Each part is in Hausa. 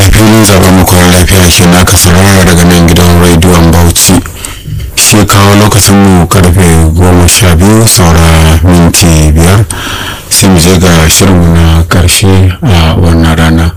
filin zaben mukawar lafiya ke na aka saurara daga nan gidan rediyon bauchi shi kawo lokacin mu karfe goma sha biyu saura minti biyar sai mu je ga shirinmu na karshe a wannan rana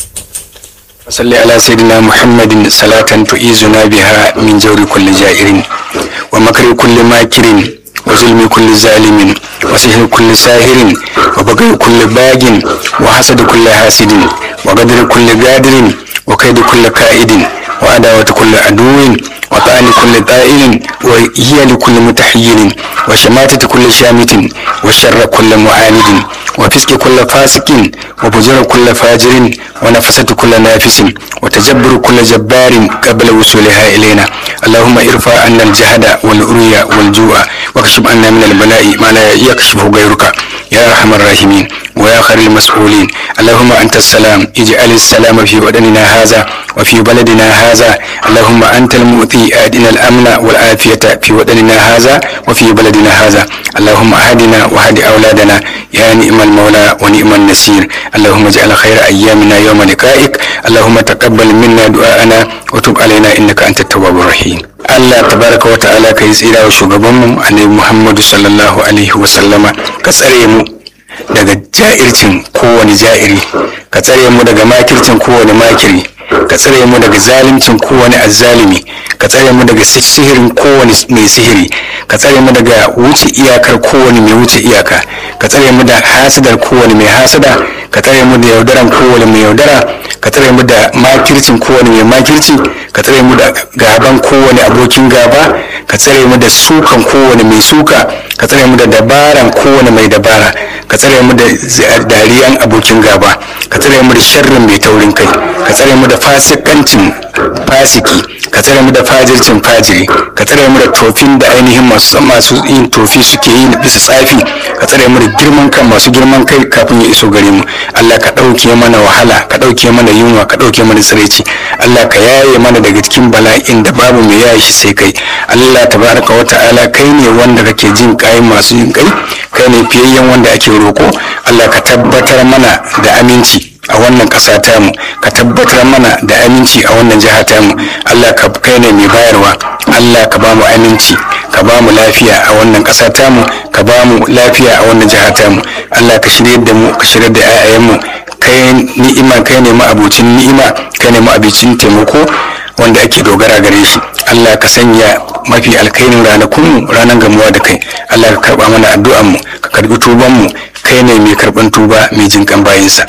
صل على سيدنا محمد صلاة تعيذنا بها من جور كل جائر ومكر كل ماكر وظلم كل ظالم وسحر كل ساهر وبغي كل باغ وحسد كل حاسد وقدر كل قادر وكيد كل كائد وعداوة كل عدو وطعن كل طائل وهي لكل متحير وشماتة كل شامت وشر كل معاند وفسق كل فاسق وفجر كل فاجر ونفسة كل نافس وتجبر كل جبار قبل وصولها إلينا اللهم ارفع عنا الجهد والأريا والجوع واكشف عنا من البلاء ما لا يكشفه غيرك يا أرحم الراحمين ويا خير المسؤولين اللهم أنت السلام اجعل السلام في وطننا هذا وفي بلدنا هذا اللهم أنت المؤتي أدنا الأمن والعافية في وطننا هذا وفي بلدنا هذا اللهم أهدنا وهد أولادنا يا نعم المولى ونعم النصير اللهم اجعل خير أيامنا يوم لقائك اللهم تقبل منا دعاءنا وتب علينا إنك أنت التواب الرحيم Allah tabaraka wa ta'ala ka yi tsira wa shugabanmu annabi Muhammadu sallallahu alaihi wa sallama ka tsare mu daga ja'ircin kowane ja'iri ka tsare mu daga makircin kowane makiri ka tsare mu daga zalimcin kowane azzalimi ka tsare mu daga sihirin kowane mai sihiri ka tsare mu daga wuce iyakar kowane mai wuce iyaka ka tsare mu da hasidar kowane mai hasada ka tsare mu da yaudaran kowane mai yaudara ka tsare mu da makircin kowane mai makirci ka tsare mu da gaban kowane abokin gaba ka tsare mu da sukan kowane mai suka ka tsare mu da dabaran kowane mai dabara ka tsare mu da dariyan abokin gaba ka tsare mu da sharrin mai taurin kai ka tsare mu da fasikancin fasiki ka tsare mu da fajircin fajiri ka tsare mu da tofin da ainihin masu masu yin tofi suke yi bisa tsafi ka tsare mu da girman kan masu girman kai kafin ya iso gare mu Allah ka ɗauke mana wahala ka ɗauke mana yunwa ka ɗauke mana tsiraici Allah ka yaye mana daga cikin bala'in da babu mai yaye shi sai kai Allah tabaraka wa ta'ala kai ne wanda kake jin kai masu yin kai kai ne fiyayyen wanda ake roko Allah ka tabbatar mana da aminci a wannan ƙasa tamu ka tabbatar mana da aminci a wannan jiha tamu Allah ka kai ne mai bayarwa Allah ka ba mu aminci ka ba mu lafiya a wannan ƙasa tamu ka ba mu lafiya a wannan jiha tamu Allah ka shirye da mu ka shirye da 'ya'yanmu kai ni'ima kai ne ma'abucin ni'ima kai ne ma'abucin taimako wanda ake dogara gare shi Allah ka sanya mafi alkairin ranakunmu ranar gamuwa da kai Allah ka karba mana addu'anmu ka karbi tubanmu kai ne mai karban tuba mai jinkan bayinsa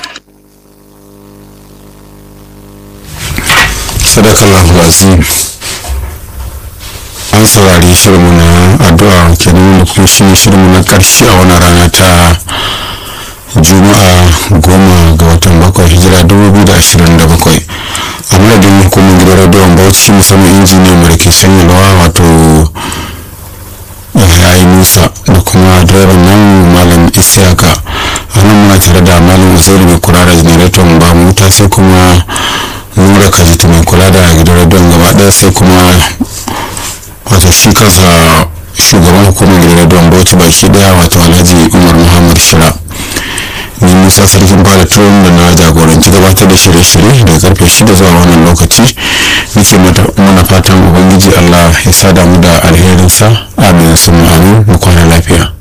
sadakallahu azim an saurari shirinmu na addu'a kenan da kuma shi shirinmu na karshe a wani rana ta juma'a goma ga watan bakwai hijira 2027 a madadin hukumar gidan radiyon bauchi musamman injiniyan mu da ke shanyarwa wato yayi musa da kuma direban nan malam isiyaka a nan muna tare da malam uzairu mai kula da janareton ba wuta sai kuma nura kajita mai kula da gidan radiyon gaba daya sai kuma wato shi kansa shugaban hukumar gidan radiyon bauchi baki daya wato alhaji umar muhammad shira ni musa sarkin bada tuwon da na jagoranci gabatar da shirye-shirye daga karfe shida zuwa wannan lokaci nake mana fatan ubangiji allah ya sada mu da alherinsa amin sun amin mu kwana lafiya